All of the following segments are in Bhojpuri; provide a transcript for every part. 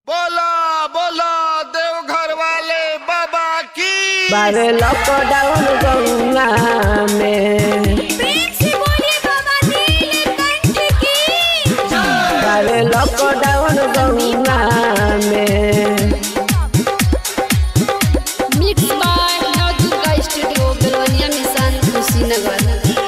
बारे लॉकडाउन गौना में प्रेम से बोलिए बाबा नीलकंठ की बारे लॉकडाउन गौना में mix by Navdurga studio Belwaniya mission Kushinagar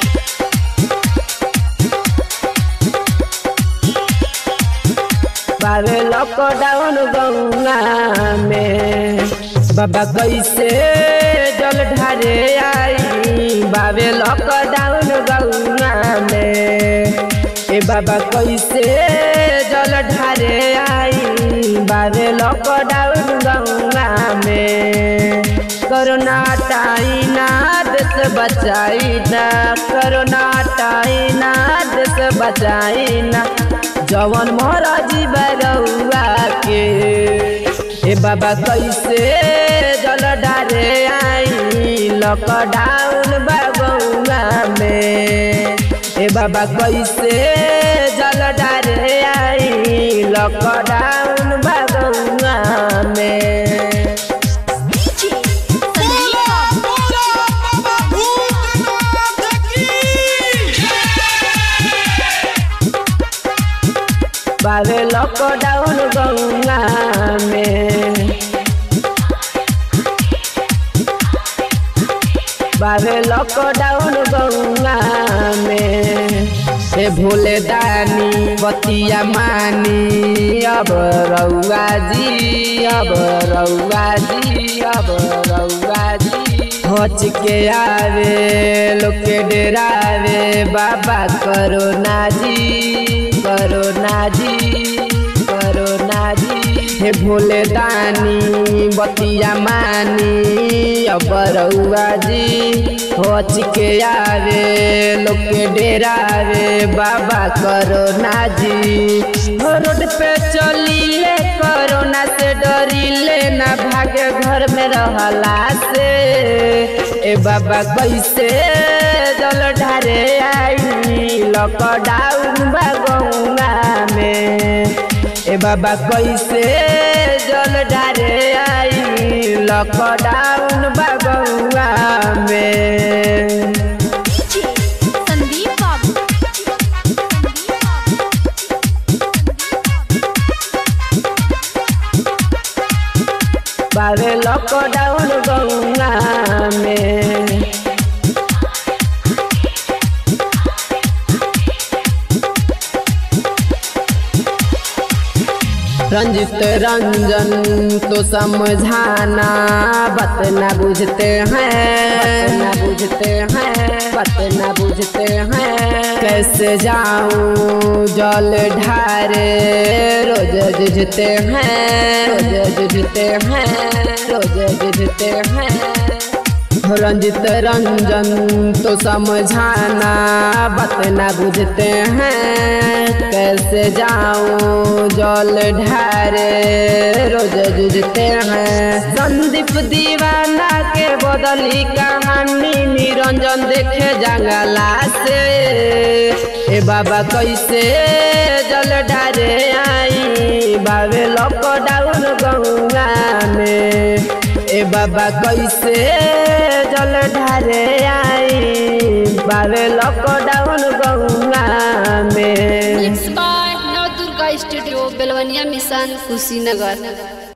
बारे लॉकडाउन गौना में बाबा कैसे जल ढारे आई बाबे लॉकडाउन गौना में ए बाबा कैसे जल ढारे आई बाबे लॉकडाउन गौना में कोरोना टाइना देश बचाई ना कोरोना टाइना देश बचाई ना जवन मोरा जीवा रउआ के ए बाबा कैसे जल डारे आई लॉकडाउन बाबुआ में ए बाबा कैसे जल डारे आई लॉकडाउन बाबुआ में बारे लॉकडाउन गौना में बारे लॉकडाउन गौना में ए भोले दानी बतिया मानी अब रउआ जी अब रउआ जी अब रउआ जी हच के आवे लोग के डेरावे बाबा करोना जी करोना जी करोना जी हे भोले दानी बतिया मानी अब रउआ जी होच के आवे लोग के डेरावे बाबा करोना जी हो रोड पे चलीले कोरोना से डरीले ना भागे घर में रहला से ए बाबा कैसे जल ढारे आई लॉकडाउन बागौना में ए बाबा कैसे जल ढारे आई लॉकडाउन बागौना में संदीप बाबू बारे लॉकडाउन गौना में रंजित रंजन तो समझाना बात ना बुझते हैं ना बुझते हैं बात ना बुझते हैं कैसे जाऊं जल ढारे रोज जुझते हैं रोज जुझते हैं रोज जुझते हैं रंजित रंजन तो समझाना बात ना बुझते हैं कैसे जाऊं जल ढारे रोज जुझते हैं संदीप दीवाना के बदली कहानी निरंजन देखे जंगला से ए बाबा कैसे जल ढारे आई बाबे लॉकडाउन गौंगा में ए बाबा कैसे जल ढारे आई बाबे लॉकडाउन गौंगा में mix by Navdurga studio Belwaniya mission Kushinagar